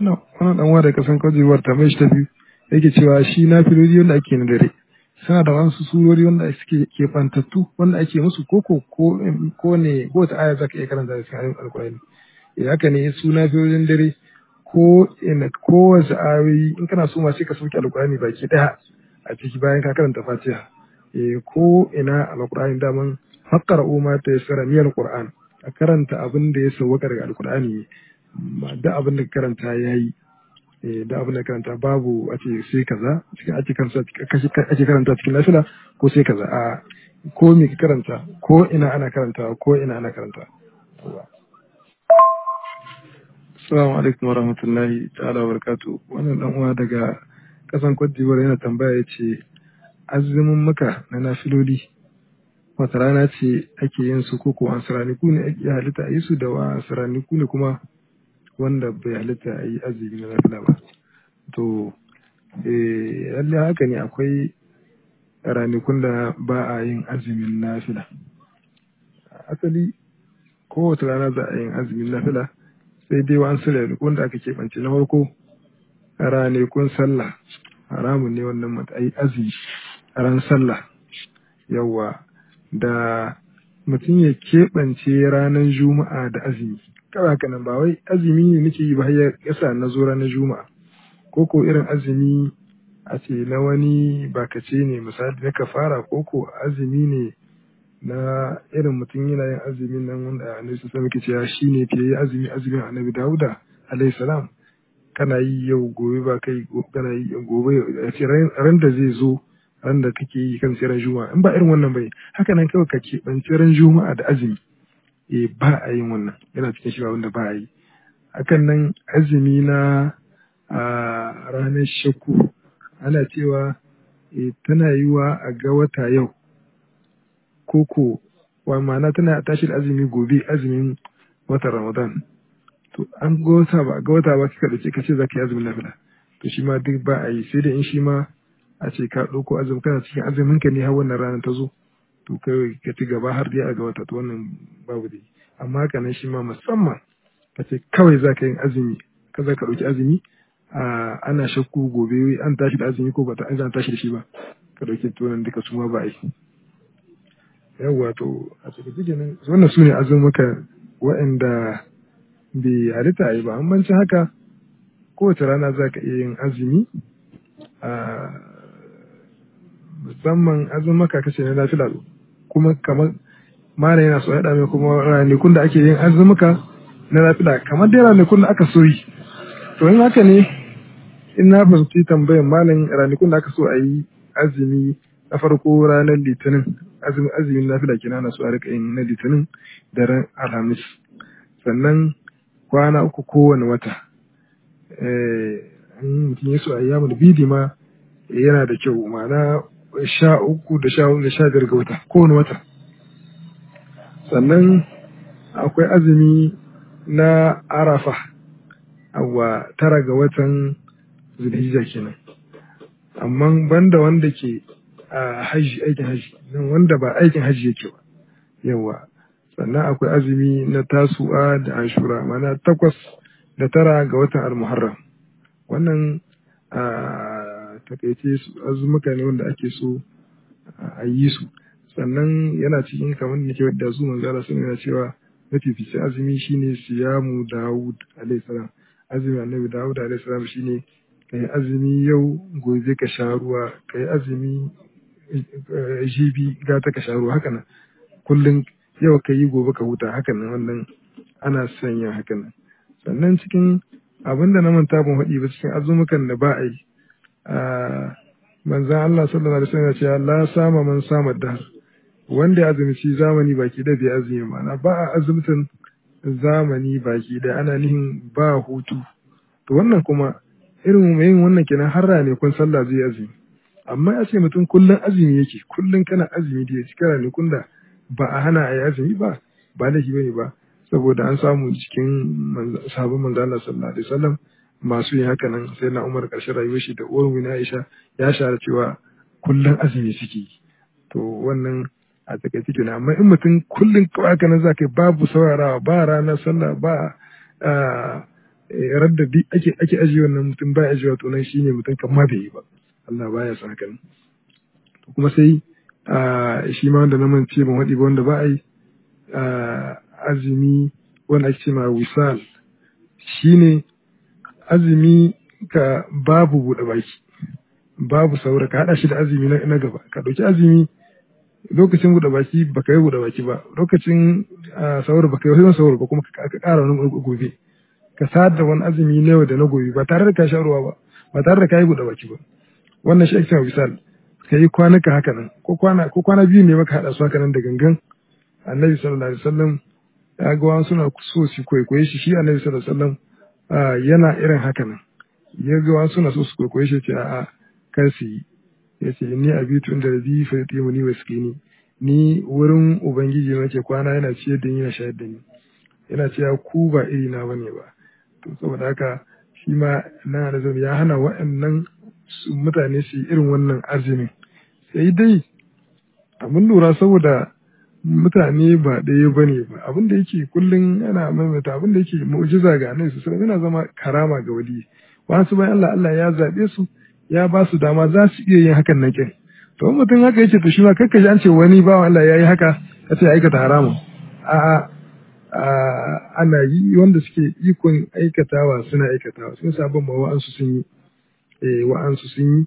wannan dan da kasan kwajiwar ta mai shi ta biyu yake cewa shi na filoli wanda ake na dare suna da wasu surori wanda suke kefantattu wanda ake musu koko ko ko ne ko ta aya zaka iya karanta da cikin alkurani idan haka ne su na filolin dare ko ina ko wasu ayoyi in kana so ma sai ka sauke alkurani baki daya a ciki bayan ka karanta fatiha eh ko ina alkurani daman fakkara umma ta yassara miyal qur'an a karanta abin da ya sauka daga alkurani da abin da karanta yayi da abin da karanta babu a ce sai kaza cikin ake karanta ake karanta cikin lafiya ko sai kaza a ko me ka karanta ko ina ana karanta ko ina ana karanta Assalamu alaikum warahmatullahi ta'ala wa barakatuh wannan dan uwa daga kasan Cote d'Ivoire yana tambaya yace azumin muka na nafiloli wata rana ce ake yin su koko an saraniku ne ake halitta a yi su da wa saraniku ne kuma wanda bai halitta a yi azumi na nafila ba to lalle haka ne akwai ranakun da ba a yin azumin nafila asali kowace rana za a yin azumin nafila sai dai wa an ranakun da aka keɓance na farko ranakun sallah haramun ne wannan matsayi azumi a ran sallah yawa da mutum ya keɓance ranar juma'a da azumi kawai haka nan ba wai azumi ne nake yi ba ya yasa na zo ranar juma'a ko ko irin azumi a ce na wani bakace ne misali na kafara ko ko azumi ne na irin mutum yana yin azumin nan wanda annabi sun muke cewa shine fiye yi azumi azumin annabi Dawuda alayhi salam kana yi yau gobe ba kai kana yi gobe a ce ran da zai zo ran da kake yi kan ran juma'a in ba irin wannan bai haka nan kawai ka keɓanci ran juma'a da azumi eh ba a yin wannan yana cikin shi wanda ba a yi hakan nan azumi na a ranar shakku ana cewa e, tana yiwa a ga wata yau koko wa ma'ana tana tashi da azumi gobe azumin watan ramadan to an ga wata ba ga wata ba kika dace kace zaka yi azumin nafila to shi ma duk ba a yi sai da in shi ma a ce ka ɗauko azumi kana cikin azumin ka ne har wannan ranar ta zo to kai ka ci gaba har dai a ga wata to wannan babu dai amma haka nan shi ma musamman ka ce kawai za ka yin azumi ka za ka ɗauki azumi ana shakku gobe an tashi da azumi ko ba ta an tashi da shi ba ka ɗauki tunan duka su ma ba a yi yawwa to a cikin nan wannan su ne azumuka waɗanda bai halitta a yi ba an banci haka kowace rana za ka iya yin azumi musamman azumuka kace na lafiya kuma kamar mana yana so ya mai kuma ranakun da ake yin azumuka na lafiya kamar dai ranakun da aka so yi to in haka ne in na fahimci tambayan malam ranakun da aka so a yi azumi na farko ranar litinin azumi azumin lafiya kenan na so a rika yin na litinin da ran alhamis sannan kwana uku kowane wata in mutum ya so a yi yamun bidi ma yana da kyau ma'ana sha uku da sha da sha biyar ga wata kowane wata sannan akwai azumi na arafa awa tara ga watan zulhijja kenan amma banda wanda ke a haji aikin haji nan wanda ba aikin haji yake ba yawa sannan akwai azumi na tasu'a da ashura mana takwas da tara ga watan almuharram wannan a takaice azumuka ne wanda ake so a yi su sannan yana cikin kamar da nake wadda su manzo Allah sun yana cewa mafificin azumi shine siyamu Dawud alayhi salam azumi annabi Dawud alayhi salam shine kai azumi yau gobe ka sha ruwa kai azumi jibi gata ka sha ruwa haka nan kullum yau ka yi gobe ka huta haka nan wannan ana sanya haka nan sannan cikin abin da na manta ban faɗi ba cikin azumukan da ba a yi manzan Allah sallallahu alaihi wasallam ya ce la sama man sama da wanda ya azumci zamani baki da bai azumi ma'ana ba a azumtan zamani baki da ana nihin ba hutu to wannan kuma irin yin wannan kenan har ne kun sallah zai azumi amma ya ce mutum kullum azumi yake kullum kana azumi da ya ci kara ne kun da ba a hana a yi azumi ba ba laifi bane ba saboda an samu cikin sabon manzo Allah sallallahu alaihi wasallam masu yin haka nan sai na Umar karshen rayuwar shi da uwar na Aisha ya shara cewa kullum azumi suke to wannan a takaice kenan amma in mutum kullum kawai haka nan zaka babu saurarawa ba ranar sallah ba radda duk ake ake ajiye wannan mutum ba ajiyewa to nan shine mutum kan ma bai yi ba Allah baya son haka kuma sai shi ma wanda na mance ban waɗi ba wanda ba a yi azumi wanda ake ce ma wisal shine azumi ka babu buɗe baki babu saura ka haɗa shi da azumi na gaba ka ɗauki azumi lokacin buɗe baki ba ka yi buɗe baki ba lokacin saura ba ka yi wasu saura ba kuma ka ƙara wani gobe ka sadar da wani azumi na yau da na gobe ba tare da ka sha ruwa ba ba tare da ka yi buɗe baki ba wannan shi ake cewa wisal ka yi kwanuka haka nan ko kwana ko kwana biyu ne maka haɗa su haka nan da gangan annabi sallallahu alaihi wasallam ya ga wani suna so su kwaikwaye shi shi annabi sallallahu alaihi wasallam yana irin haka nan ya ga wani suna so su kwaikwaye shi ce a'a kar su yi ya ce ni abitu inda rabi fa yutimu ni waskini ni wurin ubangiji nake kwana yana ciyar da ni yana shayar da ni yana cewa ku ba iri na bane ba to saboda haka shi ma na da ya hana waɗannan mutane su yi irin wannan azumin sai dai abin lura saboda mutane ba ɗaya ba ne ba abin da yake kullum yana maimaita abin da yake mu'jiza ga annabi su yana zama karama ga wali wasu bayan Allah Allah ya zaɓe su ya ba su dama za su iya yin hakan na kin to mutum haka yake to shi ma kakka ji an ce wani bawan Allah ya yi haka ka ce aikata haramun a'a ana yi wanda suke ikon aikatawa suna aikatawa sun sabon ma wa'ansu sun yi wa'ansu sun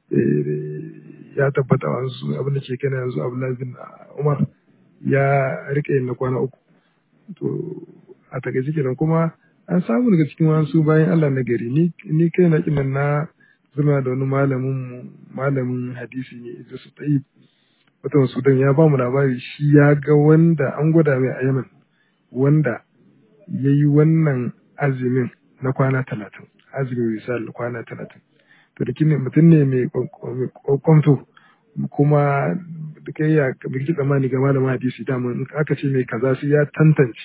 yi ya tabbata wa'ansu abin da ke kana yanzu Abdullahi bin Umar ya rike yin na kwana uku to a takaice kenan kuma an samu daga cikin wasu bayan Allah na gari ni ni kai na kinan na zama da wani malamin malamin hadisi ne Idris Tayyib wata Sudan ya ba mu labari shi ya ga wanda an gwada mai a Yemen wanda ya yi wannan azumin na kwana talatin azumin misal kwana talatin to da kine mutum ne mai kwamto kuma da kai ya biki tsammani ga malamin hadisi dama in aka ce mai kaza sai ya tantance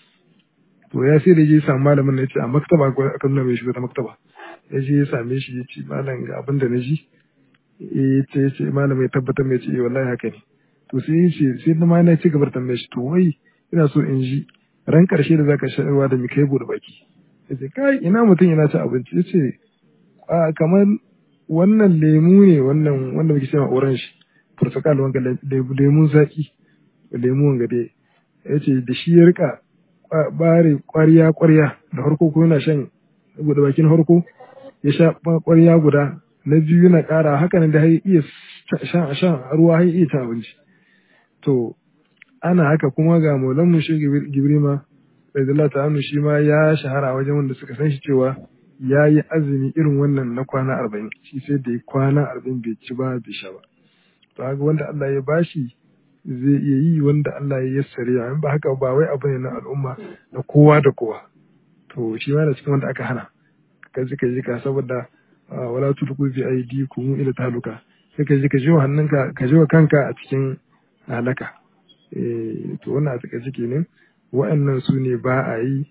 to ya sai da je samu malamin na ce a maktaba ko aka nuna mai shiga ta maktaba ya je ya same shi ya ce malam ga abin da na ji ya ce ya ce malam ya tabbatar mai ce wallahi haka ne to sai ya ce sai na ma na ci gaba da tambaye shi to wai ina so in ji ran karshe da zaka sha ruwa da mi kai bude baki ya ce kai ina mutum yana ci abinci ya ce kamar wannan lemu ne wannan wanda muke cewa orange portugal wanga lemun zaki lemu wanga dai ya ce da shi ya rika bare kwarya kwarya da harko ko yana shan bude bakin harko ya sha kwarya guda na biyu yana kara haka nan da har iya shan shan ruwa har iya cin abinci to ana haka kuma ga maulan mu shi gibrima radiyallahu ta'ala shi ma ya shahara wajen wanda suka san shi cewa ya yi azumi irin wannan na kwana arba'in shi sai da ya kwana arba'in bai ci ba bai sha ba to haka wanda Allah ya bashi zai iya yi wanda Allah ya yassare ya ba haka ba wai abu ne na al'umma na kowa da kowa to shi ma da cikin wanda aka hana ka ji ka ji ka saboda wala tulku bi aydikum ila taluka sai ka ji ka ji hannunka ka ji wa kanka a cikin halaka eh to wannan a take ciki ne wa'annan su ne ba a yi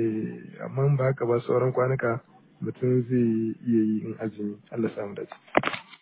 amma ba haka ba sauran kwanuka mutum zai iya yi in azumi Allah samu dace